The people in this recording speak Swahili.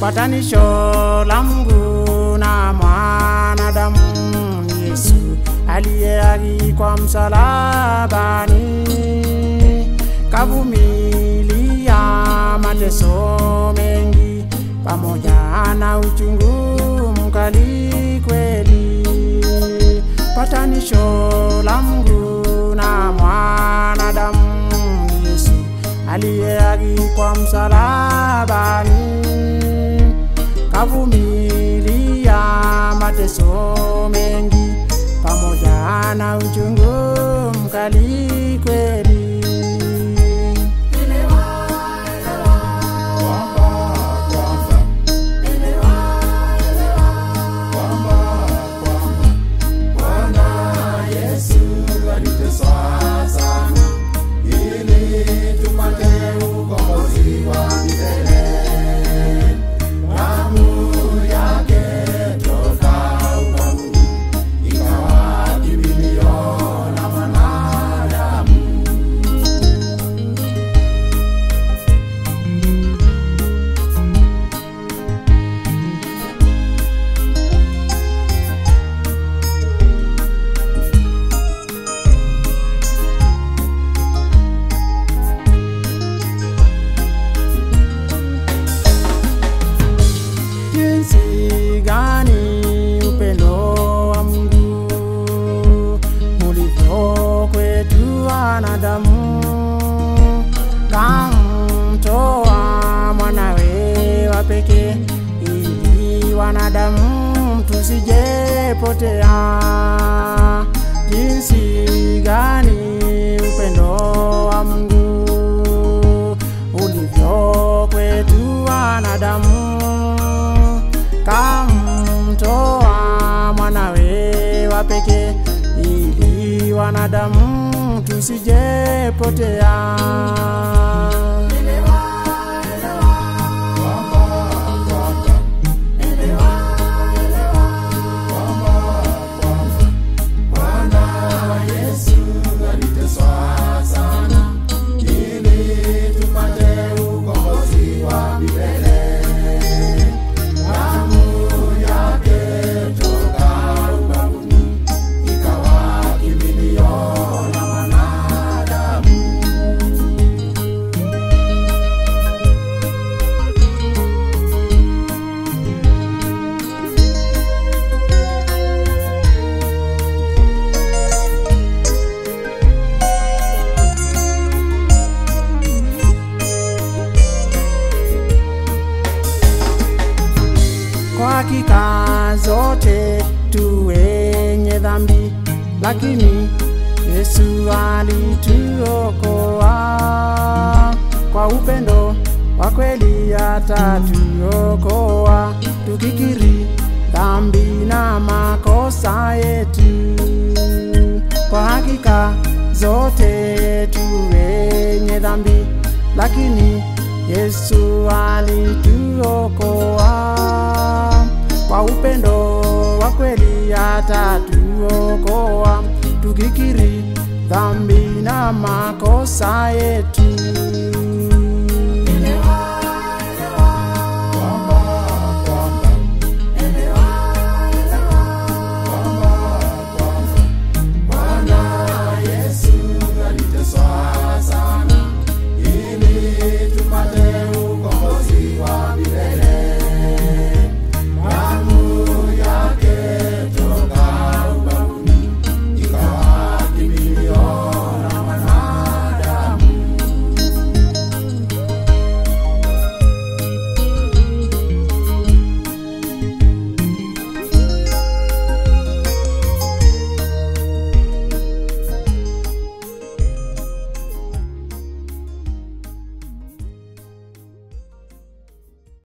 patanisho la Mungu na mwanadamu ni Yesu aliyeagikwa msalabani, kavumilia mateso mengi pamoja na uchungu mkali kweli. Patanisho la Mungu na mwanadamu ni Yesu aliyeagikwa msalabani, kavumilia mateso mengi pamoja na uchungu mkali kweli. jinsi gani upendo wa Mungu ulivyo kwetu wanadamu, kamtoa mwanawe wa pekee ili wanadamu tusijepotea. Jinsi gani upendo wa Mungu ulivyo kwetu wanadamu kamtoa mwanawe wa pekee ili wanadamu tusijepotea. Kwa hakika zote tu wenye dhambi, lakini Yesu alituokoa kwa upendo wa kweli, atatuokoa tukikiri dhambi na makosa yetu. Kwa hakika zote tu wenye dhambi, lakini Yesu alituokoa kwa upendo wa kweli, atatuokoa tukikiri dhambi na makosa yetu.